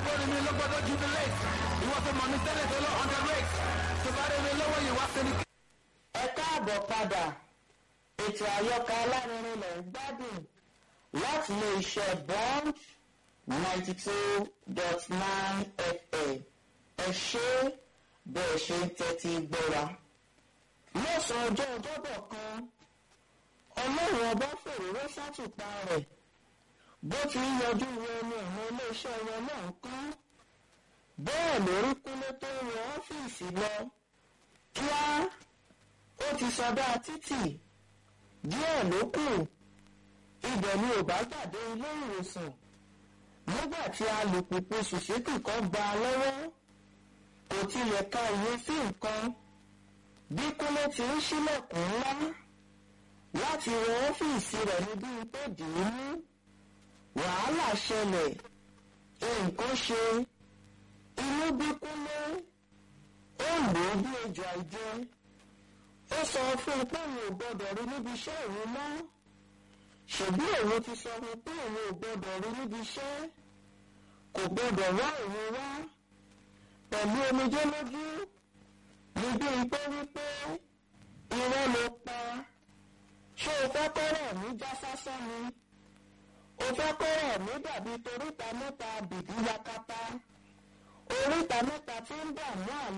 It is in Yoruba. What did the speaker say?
rí mi ló gbọ́dọ̀ jubilate ìwọ tó mọ̀ mí tẹ́lẹ̀ tó lọ underrate tó bá rí mi lọ́wọ́ yìí wá sí ni. ẹ káàbọ̀ padà ètò àyọkà alárinrin lẹ̀ ń gbádùn láti ilé iṣẹ́ bond ninety two dot nine fm ẹ ṣé bẹ́ẹ̀ ṣe ń tẹ́tí gbọ́ra. lọ́sàn-án ọjọ́ ọjọ́bọ̀ kan ọlọ́run ọba fòróró sátùpá rẹ̀ bó ti ń yọjú wọ ẹnu àwọn iléeṣẹ́ wọn náà ń kán bẹ́ẹ̀ lórí kúnlé tó ń wọ ọ́fíìsì lọ kíá ó ti sọdá títì díẹ̀ ló kù ibẹ̀ ni ò bá gbàdé ilé ìwòsàn nígbà tí alùpùpù sùsíkì kan gba lọ́wọ́ kò tilẹ̀ ka ìwé sí nǹkan bí kúnlé ti ń ṣílẹ̀kùn ńlá láti wọ ọ́fíìsì rẹ̀ ní bí tó dì í mú wàhálà ṣẹlẹ̀ nǹkan ṣe inú bí kúnlé ó lò ó bí ejò àìjẹ ó sọ fún un pé òun ò gbọdọ̀ rí níbi iṣẹ́ òun mọ́ ṣèbí òun ti sọ fún un pé òun ò gbọdọ̀ rí níbi iṣẹ́ kò gbọdọ̀ wá òun wá pẹ̀lú omijé lójú ní bí n pé wípé irọ́ ló pa ṣé o fẹ́ kọ́rọ̀ mi já sásán ni o fẹ́ kọ́rọ̀ mi dàbí toríta mẹ́ta bìbí yakata oríta mẹ́ta tí ń dààmú àlọ́.